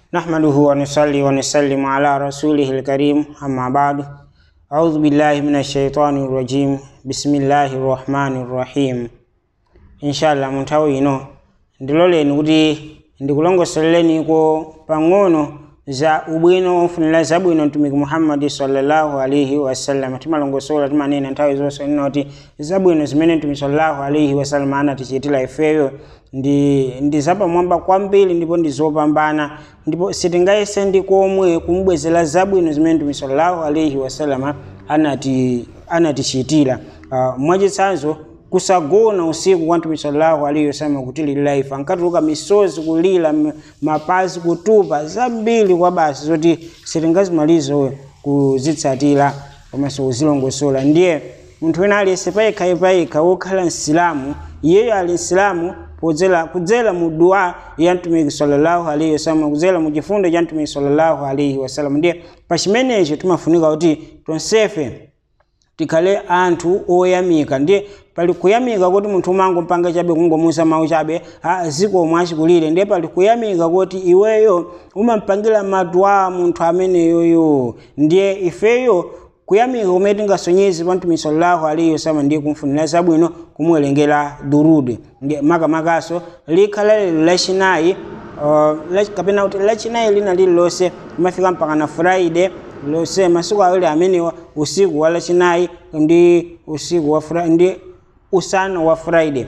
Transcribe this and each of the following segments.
نحمده ونصلي ونسلم على رسوله الكريم أما بعد أعوذ بالله من الشيطان الرجيم بسم الله الرحمن الرحيم إن شاء الله muntawi ino ndiloleni kuti ndikulongosolereniiko pang'ono za ubwino ofunira zabwino mtumiki muhammadi sallallahu alaihi wasallam timalongosola timanena nthawi zonse noti zabwino zimene mtumiki sallallahu alaihi wasallam anatichitira ifeyo ndi, ndi zapamwamba kwambiri ndipo ndi zopambana ndipo sitingayese ndi komwe kumubwezera zabwino zimene mtumiki sallallahu alaihi wasallam anati anatichitira uh, mwachitsanzo kusagona usiku kwa mtume sallallahu alaihi wasallam kutililira ife ankatuluka misozi kulira m- mapazi kutupa zambiri kwa basi zoti sitingazimalize kuzitsatira komanso kuzilongosola ndiye munthu wina aliyense payekha payekha wokhala msilamu iyeyo ali msilamu podzera kudzera mu dua ya mtumiki sallallahu alaihi wasallam kudzera mu chifundo cha mtumiki sallallahu alaihi wasallam ndiye pa chimenecho timafunika kuti tonsefe tikhale anthu oyamika ndiye pali kuyamika kuti munthu umangompanga chabe kungomusa mawu chabe zikomwe achikulire ndiye pali kuyamika kuti iweyo umampangira madua munthu ameneyoyo ndiye ifeyo kuyamika kumene tingasonyeze pa mtumiki sallallahu alaihi wasallam ndiye kumfunira zabwino kumuwerengera durude ndiye makamakaso likhala lero lachinayi uh, lach- kapena kuti lachinayi lina lililonse limafika mpaka na friday lose masiku awiri amenewa usiku wa lachinayi ndi usiku wa Fri- ndi usana wa friday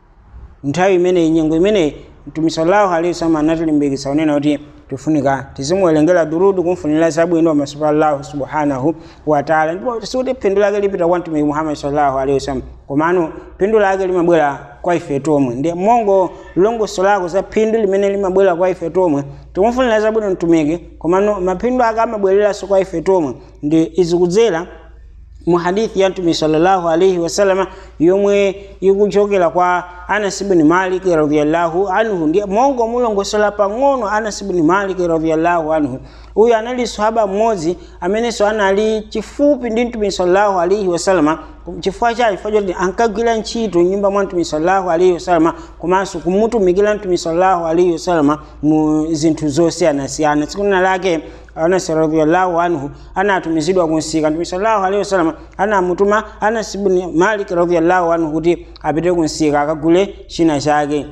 nthawi imeneyi nyengo imeneyi mtume sallallahu alaihi wasallam anatilimbikitsa unena kuti tifunika tizimuwerengera durudu kumfunira zabwino pamaso pa allahu subhanahu wataala ndipo sikuti phindu lake lipita kwa mtumiki muhammad sallallahu alaihi wasallam komano phindu lake limabwera kwa ife tomwe ndi mongo longoso lako za phindu limene limabwera kwa ife tomwe tikumfunira zabwino mtumiki komano maphindu ake amabwereranso kwa ife tomwe ndi izi kudzera mu hadithi ya mtume sallallahu alaihi wasalama yomwe ikuchokera kwa anas ibn malik radhiyallahu anhu ndiye mongo mulongosola pang'ono anas ibn malik radhiyallahu anhu uyu anali sahaba mmodzi amenenso anali chifupi ndi mtume sallallahu alaihi wasalama chifukwa chake chifukwa choti ankagwira ntchito nyumba mwa mtume sallallahu alaihi wasalama komanso kumutumikira mtume sallallahu alaihi wasalama mu zinthu zosiyanasiyana tsiku lina lake anas radhiyallahu anhu anatumizidwa kunsika mtume sallallahu alaihi wasallam anamutuma anas ibn malik radhiyallahu anhu kuti apite kunsika akagule china chake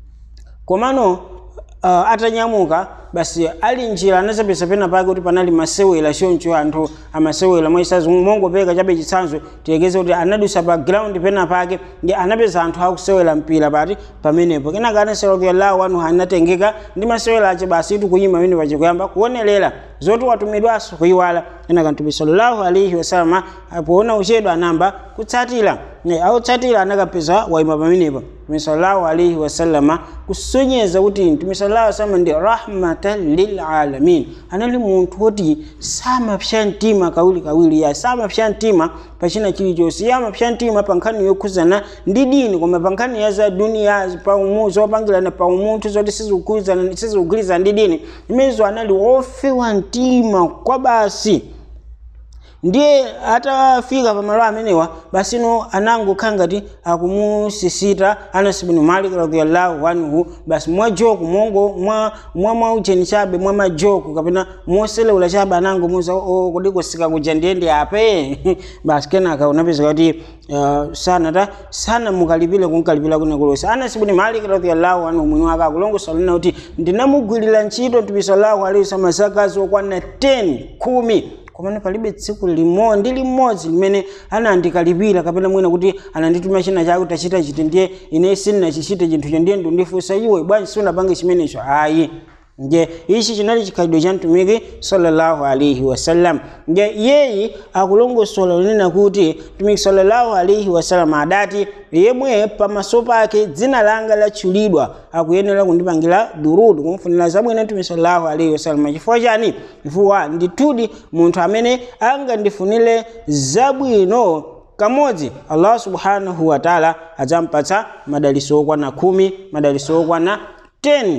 komano uh, atanyamuka basi ali njira anazapeza pena pake kuti panali masewera choncho anthu amasewera mwachisazi mongopeka chabe chitsanzo tiyekeze kuti anadusa pa ground pena pake ndi anapeza anthu akusewera mpira pati pamenepo kenaka anasi radhiyallahu anhu anatengeka ndi masewera ache basi tikuyima pamene pachikuyamba kuonerera zoti watumidwanso kuyiwala kenaka mtume sallallahu alaihi wasallam poona uchedwa anamba kutsatira Ne, autsatira anakapeza waima pamenepo mtume sallallahu alaihi wasallama kusonyeza kuti mtume sallallahu alaihi wasallam ndi rahmatan lilalamin anali munthu woti samapsya mtima kawiri kawiri ya samapsya mtima pachina chilichonse yamapsya mtima pa nkhani yokhuzana ndi dini koma pa nkhani ya za duniya paumu zopangirana paumunthu zoti sizikugwirizana ndi dini imenezo anali ofewa mtima kwa basi ndiye atafika pamalo amenewa basino anangokhala ngati akumusisita anas ibn malik radhiyallahu anhu basi mwa joku mongo mwa mwa mwaucheni chabe mwa majoku kapena moselewula chabe anangomuza kodi kusika kuja ndiyende ape basi kenaka unapeza kuti uh, sanata sana mukalipire kunkalipira kunekulonse anas ibn malik radhiyallahu anhu mwini wake akulongosola lina kuti ndinamugwirira ntchito mtume sallallahu alaihi wasallam zaka zokwana 10 khumi komano palibe tsiku limodzi ndi limodzi limene anandikalipira kapena mwina kuti anandituma china chake tachita chiti ndiye ine sindinachichite chinthucho ndiye ndundifunsa iwe bwanji sunapange chimenecho ayi nje ichi chinali chikhalidwe cha mtumiki sallallahu alaihi wasallam nje iyeyi akulongosola kunena kuti mtumiki sallallahu alaihi wasallam adati yemwe pamaso pake dzina langa latchulidwa akuyenera kundipangira durudu kumfunira zabwino mtumiki sallallahu alaihi wasallam chifukwa chani chifukwa ndithudi munthu amene angandifunire zabwino kamodzi allah subhanahu wataala adzampatsa madaliso okwana khumi madaliso okwana 10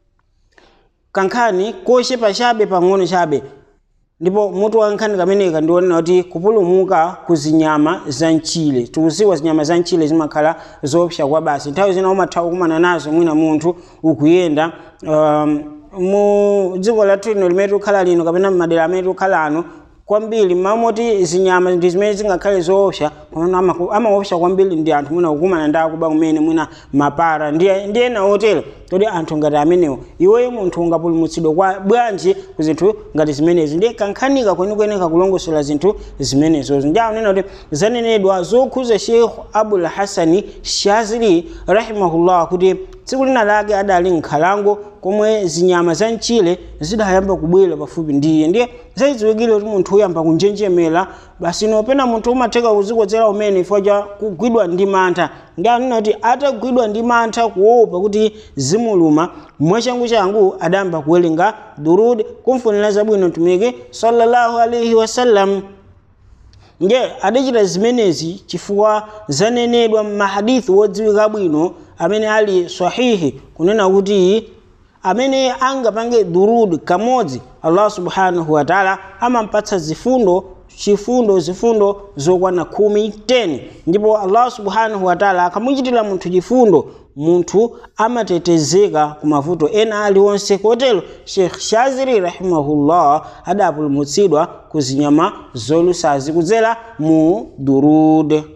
kankhani kochepa chabe pang'ono chabe ndipo mutu wa nkhani kameneka ndionena kuti kupulumuka ku zinyama za mchire tikuziwa zinyama za mchire zimakhala zoopsa kwa basi nthawi zina umathawa kumana nazo mwina munthu ukuyenda um, mu dziko lathu lino limene tikukhala lino kapena m'madera amene tikukhala ano kwambiri mamoti zinyama ndi zimene zingakhale zoopsa komano amaku- amaopsa kwambiri ndi anthu mwina kukumana ndi akuba kumene mwina mapara ndiye ndiye ena otero toti anthu ngati amenewo iweyo munthu ungapulumutsidwe kwa bwanji ku zinthu ngati zimenezi ndiye kankhanika kwenikweni kakulongosola zinthu zimenezozo ndi akunena kuti zanenedwa zokhuza sheikh abul hasani shazili rahimahullah kuti tsiku lina lake adali nkhalango komwe zinyama za mchire zidayamba kubwera pafupi ndiye ndiye zayidziwikire kuti munthu uyamba kunjenjemera basi nopena munthu umatheka kuzikodzera umene chifukwa cha kugwidwa ndi mantha ndi anena kuti atagwidwa ndi mantha kuopa kuti zimuluma mwachangu changu adayamba kuwerenga durud kumfunira zabwino mtumiki sallallahu alaihi wasallam nge adachita zimenezi chifukwa zanenedwa m'mahadithi wodziwika bwino amene ali sahihi kunena kuti amene angapange durud kamodzi allah subhanahu wa taala amampatsa zifundo chifundo zifundo zokwana khumi 10 ndipo allah subhanahu wa taala akamuchitira munthu chifundo munthu amatetezeka ku mavuto ena aliwonse kotero sheikh shaziri rahimahullah adapulumutsidwa ku zinyama zolusazi kudzera mu durud